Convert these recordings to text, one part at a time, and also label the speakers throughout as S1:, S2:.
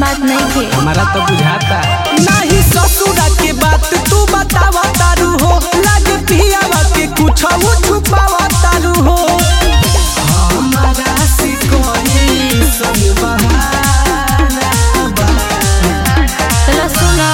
S1: बात नहीं थे
S2: हमारा तो बुझाता
S3: नहीं ससुरा के बात तू बतावा तारू हो लगे पियावा के कुछ छुपावा तारू हो हमारा सिकोनी संग बहाना बा।
S1: चलो सुनो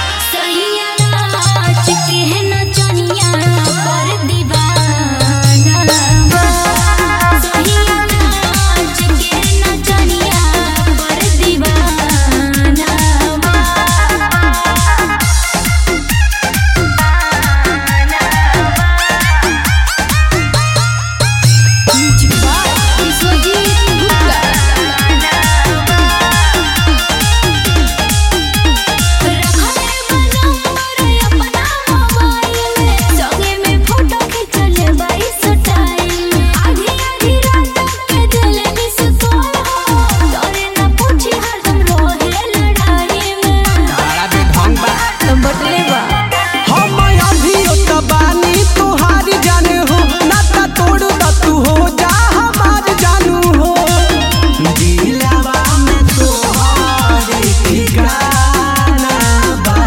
S2: बड़ा बेढंग बा
S1: बटले बा
S3: हम अभियो त बानी तोहार जाने हो नाता तोड़ द तू हो जा हमार जानू हो दिलवा में तोहार ठिकाना बा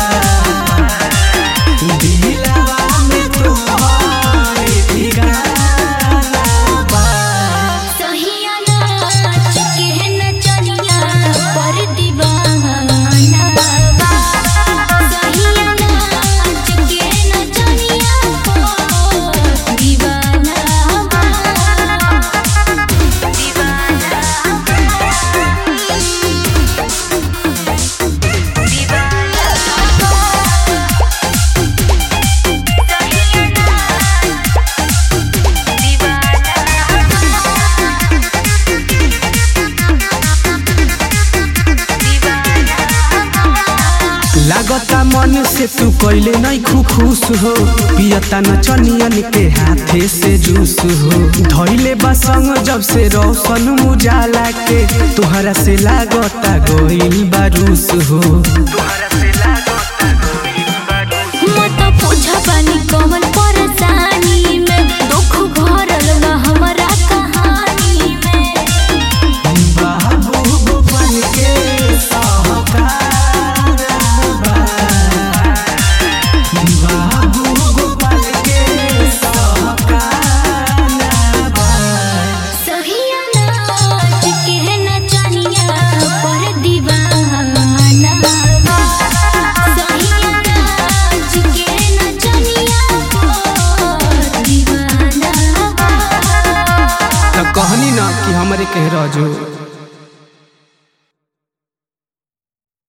S3: दिलवा में तोहार ठिकाना बा लागता मन से तू कैले नहीं खू खुश हो पियता न चनियन के हाथे से जूस हो धैले बसंग जब से रोशन मुजाला के तुहरा से लागता गोइल बारूस हो
S1: कमल परेशानी में दुख भरल बा हमरा कहानी में
S3: बाबू गोपाल के सहकार बा। बाबू गोपाल के सहकार बा।
S1: सहिया नाच के नचनिया पर दीवाना बा। सहिया नाच के नचनिया पर दीवाना बा।
S2: तो कहनी ना कि हमरे कह रहो